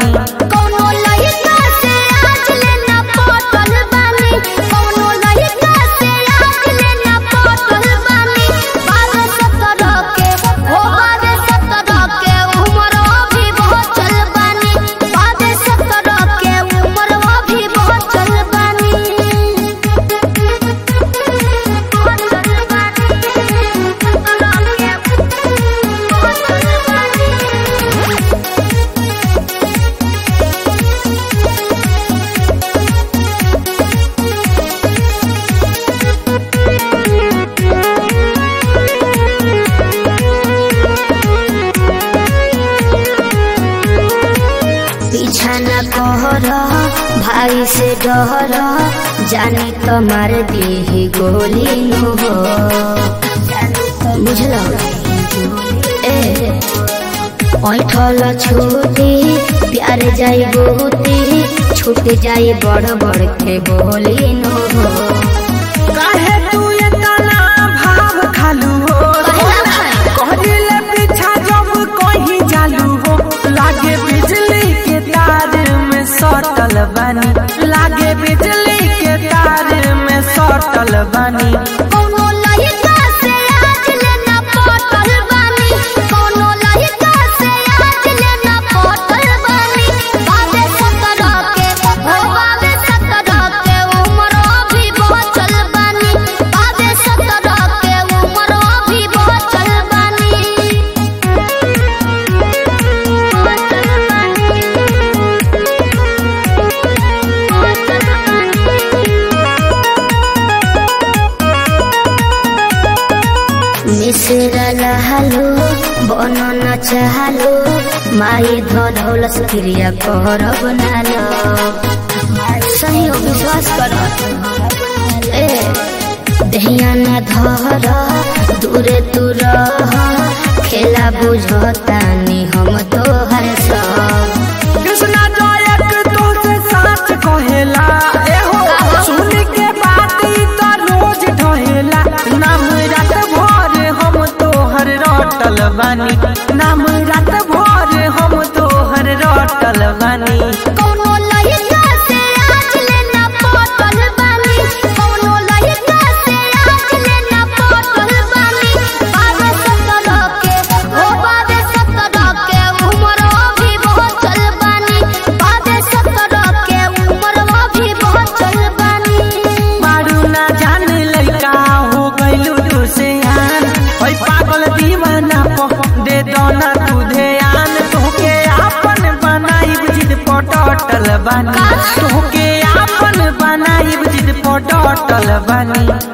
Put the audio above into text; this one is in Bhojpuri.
बानी कौनो लइका से आज लेना पटल बानी कौनो लइका से आज लेना पटल बानी बारह सत्रह के हो बारह सत्रह के उम्र अभी बहुत चल बानी बारह सत्रह के उम्र अभी बहुत चल बानी बहुत चल बानी पीछा न कहर भाई से डर जानी तो मार दी गोली नु हो बुझल ए ऐठल छूटी प्यार जाई बहुती छूट जाई बड़ बड़ के बोली नु हो काहे तू इतना भाव खालू हो कहले पीछा जब कहीं चालू हो लागे बिजली के तार में सटल बानी लागे बिजली के तार में सटल बानी कौनो लइका से आज लेना पटल बानी कौनो लइका से आज लेना पटल बानी बाबे सत्रह के हो बाबे सत्रह के उम्र अभी बहुत चल बानी बाबे सत्रह के उम्र अभी बहुत चल बानी बहुत चल मिश्रा लहलो बन न चाहलो माई धौलस क्रिया कर बनालो सही हो विश्वास कर ए दहिया न धर दूरे तू रह खेला बुझतानी हम तोहर सब कृष्णा जायक तो से साच कहेला एहो सुन के बात ई तो रोज ढहेला नाम रात भर हम तोहर रटल बानी नाम रात भर हम तोहर रटल बानी कौनो लइका से आज लेना पटल बानी कौनो लइका से आज लेना पटल बानी बाबे सत्रह के हो बाबे सत्रह के उम्र अभी बहुत चल बानी बाबे सत्रह के उम्र अभी बहुत चल बानी मारू ना जाने लड़का हो गइलू तू से आन ओई पागल दीवाना पो दे दो ना तू ध्यान तोके आपन बनाई जिद पटल बानी तोके आपन बनाई जिद पटल बानी